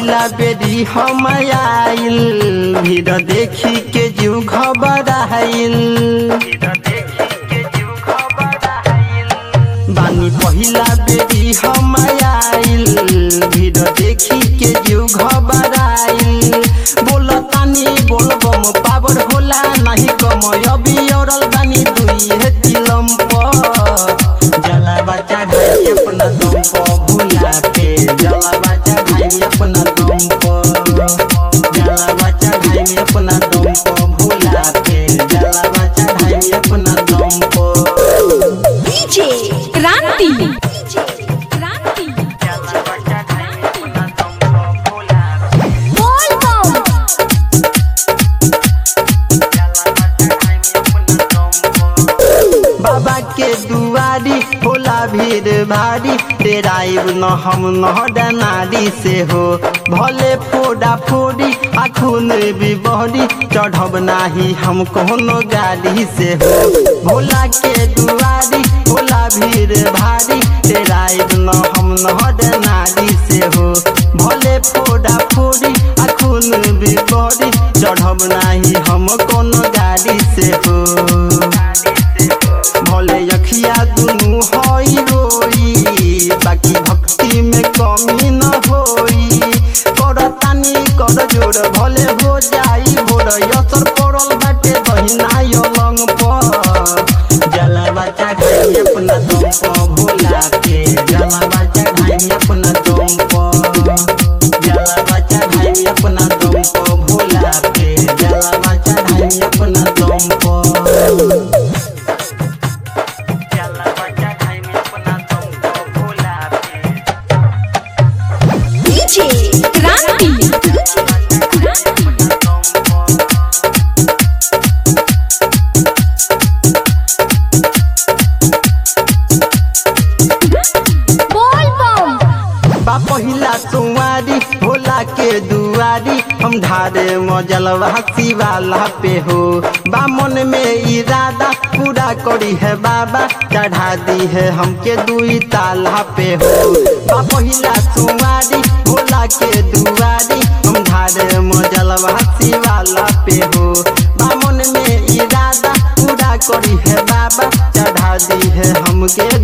पहिला बेरी हम आइल भीड़ देखी के जीव घबराइल बानी पहिला बेरी हम आइल भीड़ देखी के जीव घबराइल बोल तानी बोल बम पावर होला नहीं कम अभी औरल बानी दुई है तिलम पर जला बच्चा ढाई अपना दम पर भूला के जला बच्चा ढाई अपना दम पर जला बच्चा ढाई अपना दम पर भूला के जला बच्चा ढाई अपना दम पर डीजे क्रांति क्रांति बोल बम बाबा के दुआरी होला भीड़ भारी तेराइब न हम न डनारी से हो भले फोड़ा फोड़ी आ खून भी बहरी चढ़ब नाही हम कोनो गाड़ी से हो भोला के दुआरी होला भीड़ भारी तेराइब न हम न डनारी से हो भले फोड़ा फोड़ी आ खून भी बहरी चढ़ब नाही हम कोनो गाड़ी से हो भले अखिया दुनु हई रोई बाकी भक्ति में कमी न होई कर तानी कर जोड़ भले हो जाई भोर असर पड़ल बाटे बहिना अलंग पर जला बच्चा ढाई अपना दम पर भोला के जला बच्चा ढाई अपना दम पर जला बच्चा ढाई अपना दम पर भोला के जला बच्चा ढाई अपना दम पर डीजे क्रांति बोल बम बा पहिला तुम्हारी भोला के दुआरी हम ढारे मजलवा वाला पे हो बा मन में इरादा पूरा करी है बाबा चढ़ा दी है हमके दुई ताला पे हो बा पहिला तुम्हारी भोला के दुआरी हम ढारे मजलवा वाला पे हो बा मन में इरादा पूरा करी है बाबा चढ़ा दी है हमके